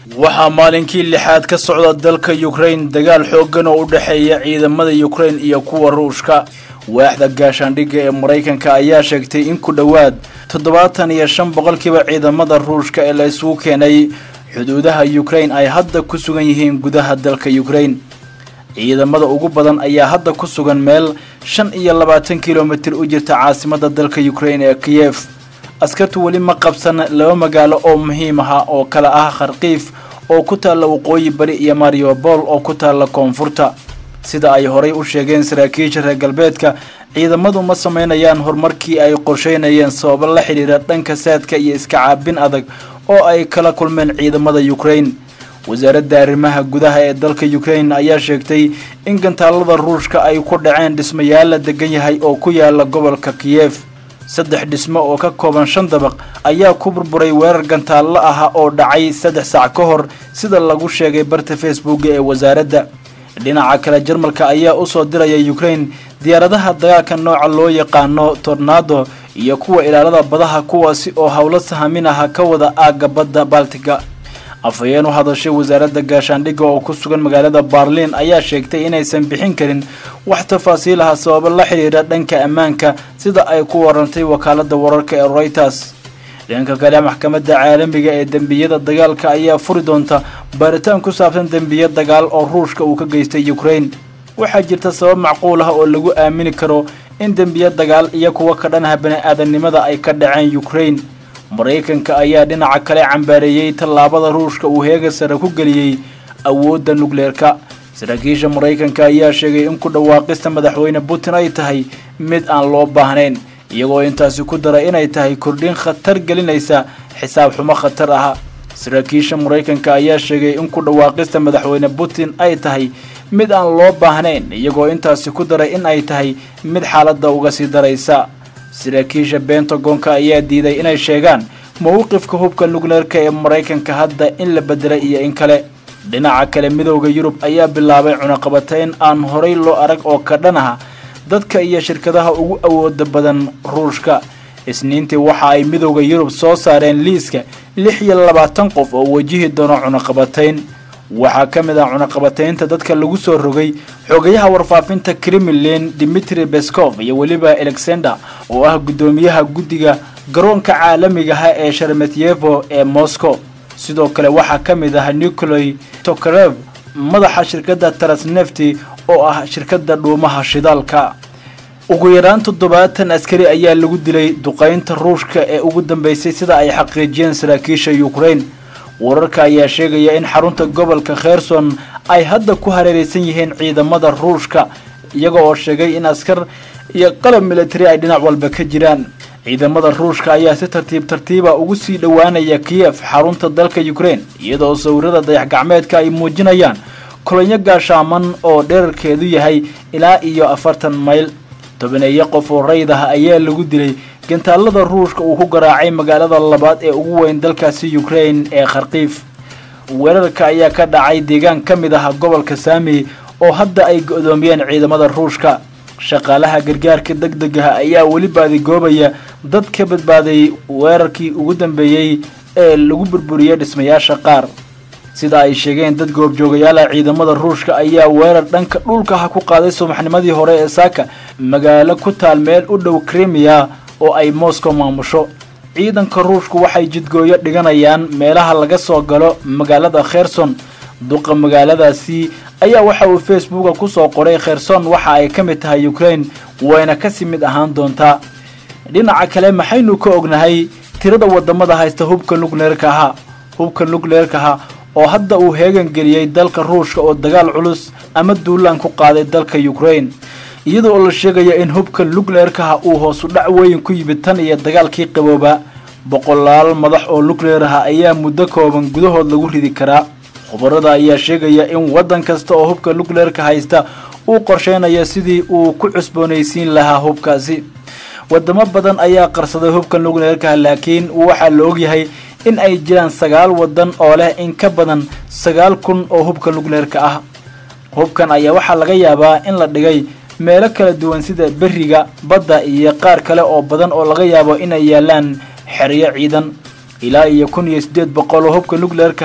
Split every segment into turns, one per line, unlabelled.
waxaa maalinkii lixaad ka socda dalka yukrain dagaal xooggan oo u dhexeeya ciidamada yukrain iyo kuwa ruushka waaxda gaashaandhigga ee maraykanka ayaa sheegtay in ku dhowaad toddobaatan iyo shan boqolkiiba ciidamada ruushka ee la isugu keenay xuduudaha yukrain ay hadda ku sugan yihiin gudaha dalka yukrain ciidamada ugu badan ayaa hadda ku sugan meel shan iyo labaatan kilomitir u jirta caasimada dalka yukrain ee kiyef askartu weli ma qabsan laba magaalo oo muhiim aha oo kale ah kharkiif oo ku taalla waqooyi bari iyo mariobol oo ku taalla koonfurta sida ay horay u sheegeen saraakiisha reer galbeedka ciidamadu ma sameynayaan horumarkii ay qorsheynayeen sababo la xidhiira dhanka saadka iyo iska caabin adag oo ay kala kulmeen ciidamada yukrain wasaaradda arrimaha gudaha ee dalka yukrain ayaa sheegtay in gantaalada ruushka ay ku dhaceen dhismayaal la degan yahay oo ku yaala gobolka kiyef saddex dhismo oo ka kooban shan dabaq ayaa ku burburay weerar gantaallo ah oo dhacay saddex saac ka hor sida lagu sheegay barta facebooka ee wasaaradda dhinaca kale jarmalka ayaa usoo diraya yukrain diyaaradaha dagaalka nooca loo yaqaano tornado iyo kuwa ilaalada badaha kuwaasi oo howlo sahamin aha ka wada aagga badda baltiga afhayeen u hadashay wasaaradda gaashaandhigga oo ku sugan magaalada barliin ayaa sheegtay inaysan bixin karin wax tafaasiil aha sababo la xidhiira dhanka ammaanka sida ay ku warantay wakaalada wararka ee reuters dhanka kale maxkamadda caalamiga ee dembiyada dagaalka ayaa furi doonta baaritaan ku saabsan dembiya dagaal oo ruushka uu ka geystay yukrain waxaa jirta sabab macquul ah oo lagu aamini karo in dembiya dagaal iyo kuwa ka dhanaha bani-aadamnimada ay ka dhaceen yukrain maraykanka ayaa dhinaca kale cambaareeyey tallaabada ruushka uu heega sare ku geliyey awoodda nukleerka saraakiisha maraykanka ayaa sheegay in ku dhawaaqista madaxweyne putin ay tahay mid aan loo baahnayn iyagoo intaasi ku dara inay tahay kordhin khatar gelinaysa xisaab xumo khatar ah saraakiisha maraykanka ayaa sheegay in ku dhawaaqista madaxweyne putin ay tahay mid aan loo baahnayn iyagoo intaasi ku daray in ay tahay mid xaaladda uga sii daraysa saraakiisha bentagonka ayaa diiday inay sheegaan mowqifka hubka nukleerka ee maraykanka hadda in la bedelay iyo in kale dhinaca kale midowda yurub ayaa bilaabay cunaqabatayn aan horay loo arag oo ka dhan ah dadka iyo shirkadaha ugu awooda badan ruushka isniintii waxa ay midowda yurub soo saareen liiska lix iyo labaatan qof oo wajihi doono cunaqabatayn waxaa ka mid ah cunaqabataynta dadka lagu soo rogay xogayaha warfaafinta kremlin dimitri beskov iyo weliba alexander oo ah guddoomiyaha guddiga garoonka caalamigaha ee shermetyevo ee moscow sidoo kale waxaa ka mid ah nikolay tokarev madaxa shirkadda tarasnefti oo ah shirkadda dhuumaha shidaalka ugu yaraan toddobaatan askari ayaa lagu dilay duqaynta ruushka ee ugu dambeysay sida ay xaqiijiyeen saraakiisha yukrain wararka ayaa sheegaya in xarunta gobolka kherson ay hadda ku hareeraysan yihiin ciidamada ruushka iyaga oo sheegay in askar iyo qalab militari ay dhinac walba ka jiraan ciidamada ruushka ayaa si tartiib tartiiba ugu sii dhowaanaya kiyef xarunta dalka yukrain iyadoo sawirada dayax gacmeedka ay muujinayaan kolonyo gaashaaman oo dherarkeedu yahay ilaa iyo afartan mayl tobaneeyo qof oo rayd ah ayaa lagu dilay gantaalada ruushka uu ku garaacay magaalada labaad ee ugu weyn dalkaasi yukrain ee kharkiif weerarka ayaa ka dhacay deegaan ka mid ah gobolka saami oo hadda ay go-doomiyeen ciidamada ruushka shaqaalaha gargaarka deg deg ah ayaa weli baadigoobaya dad ka badbaaday weerarkii ugu dambeeyey ee lagu burburiyey dhismayaasha qaar sida ay sheegeen dad goobjoogayaala ciidamada ruushka ayaa weerar dhanka dhulka ah ku qaaday subaxnimadii hore ee saaka magaalo ku taal meel u dhow krimiya oo ay moscow maamusho ciidanka ruushku waxay jidgooyo dhiganayaan meelaha laga soo galo magaalada kherson duqa magaaladaasi ayaa waxa uu facebooka kusoo qoray kherson waxa ay ka mid tahay ukrain wayna kasii mid ahaan doontaa dhinaca kale maxaynu ka ognahay tirada wadamada haysta hubka nukleerkaha hubka nukleerkaha oo hadda uu heegan geliyey dalka ruushka oo dagaal culus ama duulaan ku qaaday dalka ukrain iyada oo la sheegaya in hubka nukleerkaha uu hoosu dhac weyn ku yimid tan iyo dagaalkii qabooba boqolaal madax oo nukleeraha ayaa muddo kooban gudahood lagu ridi karaa khubarada ayaa sheegaya in waddan kasta oo hubka nukleerka haysta uu qorsheynayo sidii uu ku cusboonaysiin lahaa hubkaasi wadamo badan ayaa qarsaday hubka nukleerkaha laakiin waxaa la ogyahay in ay jiraan sagaal waddan oo leh in ka badan sagaal kun oo hubka nukleerka ah hubkan ayaa waxaa laga yaabaa in la dhigay meelo kala duwan sida beriga badda iyo qaar kale oo badan oo laga yaabo inay yaalaan xeryo ciidan ilaa iyo kun iyo siddeed boqol oo hubka nukleerkaha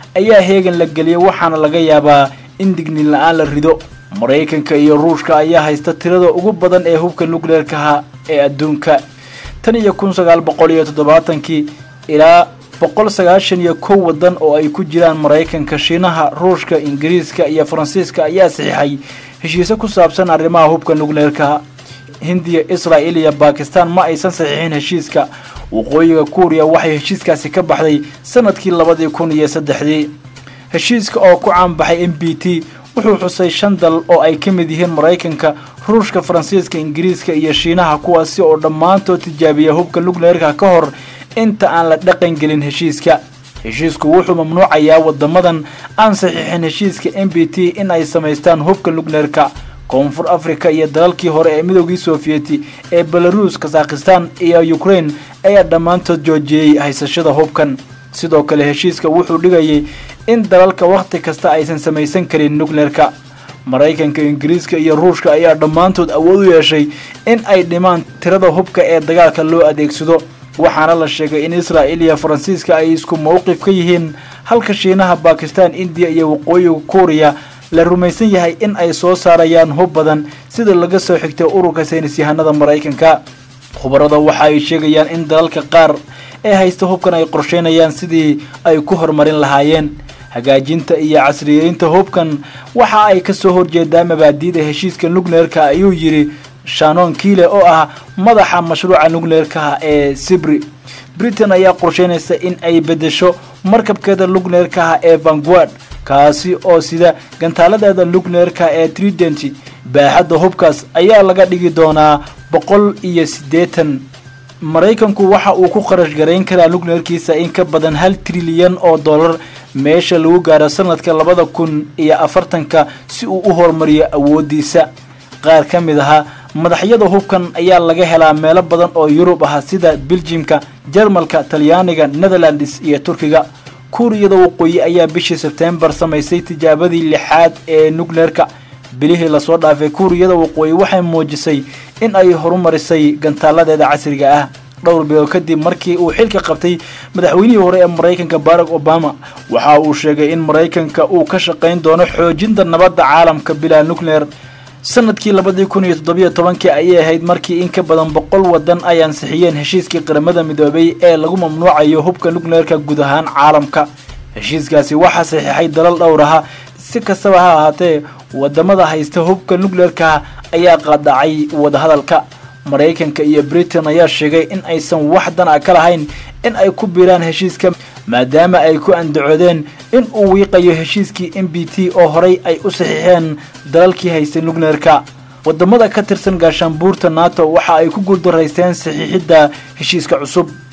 ayaa heegan la geliyay waxaana laga yaabaa in digniin la-aan la rido maraykanka iyo ruushka ayaa haysta tirada ugu badan ee hubka nukleerkaha ee adduunka tan iyo kun sagaal boqol iyo toddobaatankii ilaa boqol sagaashan iyo kow waddan oo ay ku jiraan maraykanka shiinaha ruushka ingiriiska iyo faransiiska ayaa saxiixay heshiise ku saabsan arrimaha hubka nukleerkaha hindiya israa'il iyo bakistan ma aysan saxiixin heshiiska waqooyiga kuuriya waxay heshiiskaasi ka baxday sanadkii labadii kun iyo saddexdii heshiiska oo ku caanbaxay m b t wuxuu xusay shan dal oo ay ka mid yihiin maraykanka ruushka faransiiska ingiriiska iyo shiinaha kuwaasi oo dhammaantood tijaabiya hubka nukleerka ka hor inta aan la dhaqan gelin heshiiska heshiisku wuxuu mamnuucayaa wadamadan aan saxiixin heshiiska m b t in ay samaystaan hubka nukleerka koonfur africa iyo dalalkii hore ee midoogii sofiyeeti ee belaruus kazakhistan iyo ukraine ayaa dhammaantood joojiyey haysashada hubkan sidoo kale heshiiska wuxuu dhigayay in dalalka wakhti kasta aysan samaysan karin nukleerka maraykanka ingiriiska iyo ruushka ayaa dhammaantood awood u yeeshay in ay dhimaan tirada hubka ee dagaalka loo adeegsado waxaana la sheegay in israa'il iyo faransiiska ay isku mowqif ka yihiin halka shiinaha bakistan indiya iyo waqooyiga kuuriya la rumaysan yahay in ay soo saarayaan hub badan sida laga soo xigtay ururka saynis yahanada maraykanka khubarada waxa ay sheegayaan in dalalka qaar ee haysta hubkan ay qorsheynayaan sidii ay ku horumarin lahaayeen hagaajinta iyo casriyeynta hubkan waxa ay kasoo horjeedaa mabaadi'da heshiiska nukleerka ayuu yidhi shanon kiile oo ah madaxa mashruuca nukleerkaha ee sibri britain ayaa qorsheynaysa in ay beddesho markabkeeda nukleerkaha ee vanguard kaasi oo sida gantaaladeeda nukleerka ee trident baaxadda hubkaas ayaa laga dhigi doonaa boqol iyo siddeetan maraykanku waxa uu ku kharash garayn karaa nukleerkiisa in ka badan hal trilyan oo dollar meesha lagu gaaro sanadka labada kun iyo afartanka si uu u horumariyo awoodiisa qaar ka mid ahaa madaxyada hubkan ayaa laga helaa meelo badan oo yurub ah sida beljimka jarmalka talyaaniga netherlands iyo turkiga kuuriyada waqooyi ayaa bishii sebtembar samaysay tijaabadii lixaad ee nukleerka bilihii lasoo dhaafay kuuriyada waqooyi waxay muujisay in ay horumarisay gantaaladeeda casriga ah dhowr bilood kadib markii uu xilka qabtay madaxweynihii hore ee maraykanka barack obama waxa uu sheegay in maraykanka uu ka shaqayn doono xoojinta nabadda caalamka bilaa nukleer sanadkii labadii kun iyo toddobiyo tobankii ayay ahayd markii in ka badan boqol wadan ay ansixiyeen heshiiskii qaramada midoobay ee lagu mamnuucayo hubka nukleerka guud ahaan caalamka heshiiskaasi waxaa saxiixay dalal dhowr aha si kastaba ha ahaatee wadamada haysta hubka nukleerka ayaa qaadacay wadahadalka maraykanka iyo britain ayaa sheegay in aysan wax dan a ka lahayn in ay ku biiraan heshiiska maadaama ay ku andacoodeen in uu wiiqayo heshiiskii m b t oo horay ay u saxiixeen dalalkii haystay nukleerka wadamada ka tirsan gaashaanbuurta nato waxa ay ku guuldaraysteen saxiixidda heshiiska cusub